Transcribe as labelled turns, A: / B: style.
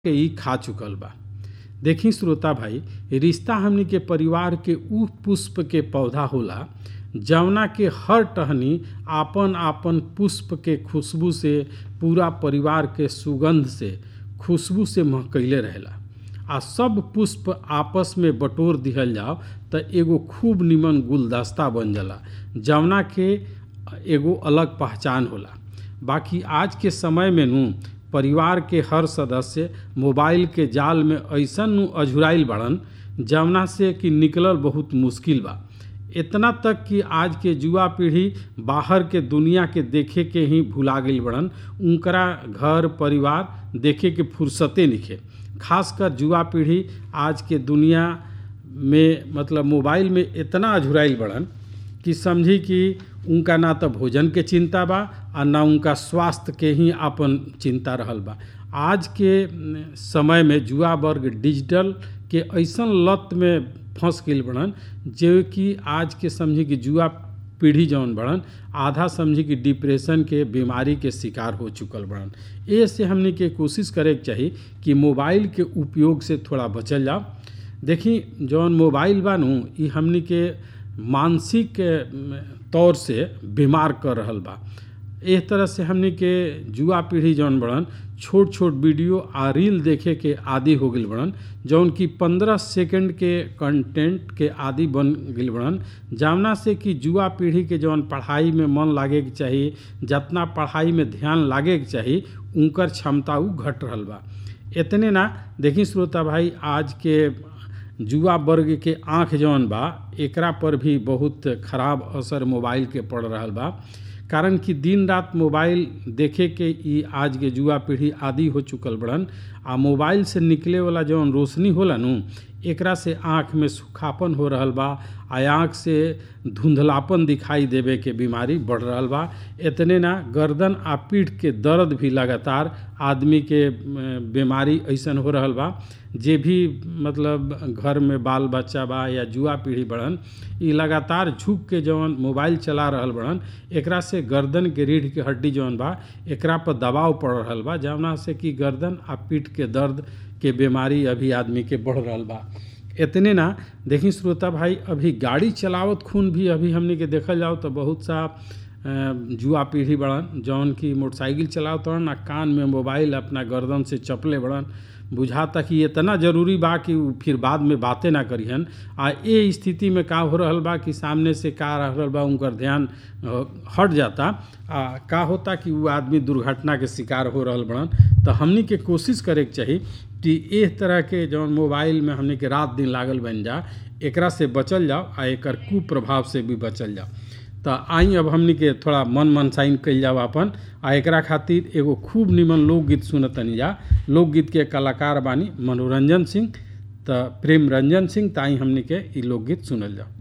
A: के ई खा चुकल बा देखी श्रोता भाई रिश्ता हमनी के परिवार के उ पुष्प के पौधा होला जवना के हर टहनी आपन आपन पुष्प के खुशबू से पूरा परिवार के सुगंध से खुशबू से महकैले रहेला आ सब पुष्प आपस में बटोर दिहल जाओ त एगो खूब निमन गुलदस्ता बन जाला जवना के एगो अलग पहचान होला बाकी आज के समय में नू परिवार के हर सदस्य मोबाइल के जाल में ऐसन नु अझुराइल बड़न जवना से कि निकलल बहुत मुश्किल बा इतना तक कि आज के युवा पीढ़ी बाहर के दुनिया के देखे के ही भुला गई बड़न उनकरा घर परिवार देखे के फुर्सते निखे खासकर युवा पीढ़ी आज के दुनिया में मतलब मोबाइल में इतना अझुराइल बड़न कि समझी कि उनका ना तो भोजन के चिंता बा आ ना उनका स्वास्थ्य के ही अपन चिंता रहल बा आज के समय में युवा वर्ग डिजिटल के ऐसन लत में फंस गई बड़न जो कि आज के समझी कि युवा पीढ़ी जौन बड़न आधा समझी कि डिप्रेशन के बीमारी के शिकार हो चुकल बड़न ए से हमने के कोशिश करे के चाही कि मोबाइल के उपयोग से थोड़ा बचल जाओ देखी जौन मोबाइल बा नु ई हमनी के मानसिक तौर से बीमार कर रहल बा एक तरह से हमनी के युवा पीढ़ी जौन बड़न छोट छोट वीडियो आ रील देखे के आदि हो गई बड़न जौन कि पंद्रह सेकंड के कंटेंट के आदि बन गई बड़न जवना से कि युवा पीढ़ी के जौन पढ़ाई में मन लागे के चाही जितना पढ़ाई में ध्यान लागे के चाही उनकर क्षमता उ घट रहल बा इतने ना देखी श्रोता भाई आज के युवा वर्ग के आँख जौन बा एकरा पर भी बहुत खराब असर मोबाइल के पड़ रहा बा कारण कि दिन रात मोबाइल देखे के ई आज के युवा पीढ़ी आदि हो चुकल बड़न आ मोबाइल से निकले वाला जौन रोशनी होला नु एकरा से आँख में सुखापन हो रहल बा आ आँख से धुंधलापन दिखाई देवे के बीमारी बढ़ रहल बा इतने ना गर्दन आ पीठ के दर्द भी लगातार आदमी के बीमारी ऐसन हो रहल बा जे भी मतलब घर में बाल बच्चा बा या युवा पीढ़ी बड़न ई लगातार झुक के जौन मोबाइल चला रहल बड़न एकरा से गर्दन के रीढ़ के हड्डी जौन बा एकरा पर दबाव पड़ रहल बा जवना से कि गर्दन आ पीठ के दर्द के बीमारी अभी आदमी के बढ़ रहल बा इतने ना देखी श्रोता भाई अभी गाड़ी चलावत खून भी अभी हमने के देखल जाओ तो बहुत सा युवा पीढ़ी बड़न जौन की मोटरसाइकिल चलावत हन आ कान में मोबाइल अपना गर्दन से चपले बड़न बुझाता कि इतना जरूरी बा कि फिर बाद में बातें ना करिहन आ ये स्थिति में का हो रहल बा कि सामने से का रहल बा उनकर ध्यान हट जाता आ का होता कि वो आदमी दुर्घटना के शिकार हो रहल बड़न तो हमनी के कोशिश करे के चाही कि इस तरह के जौन मोबाइल में हमनी के रात दिन लागल बन जा एकरा से बचल जाओ आ एकर कुप्रभाव से भी बचल जाओ तो आई अब हमनी के थोड़ा मन मनसाइन कल जाओ अपन आ एकरा खातिर एगो खूब निमन लोकगीत सुनतनी जा लोकगीत के कलाकार बानी मनोरंजन सिंह तो प्रेम रंजन सिंह ताई हमनी के ई लोकगीत सुनल जाओ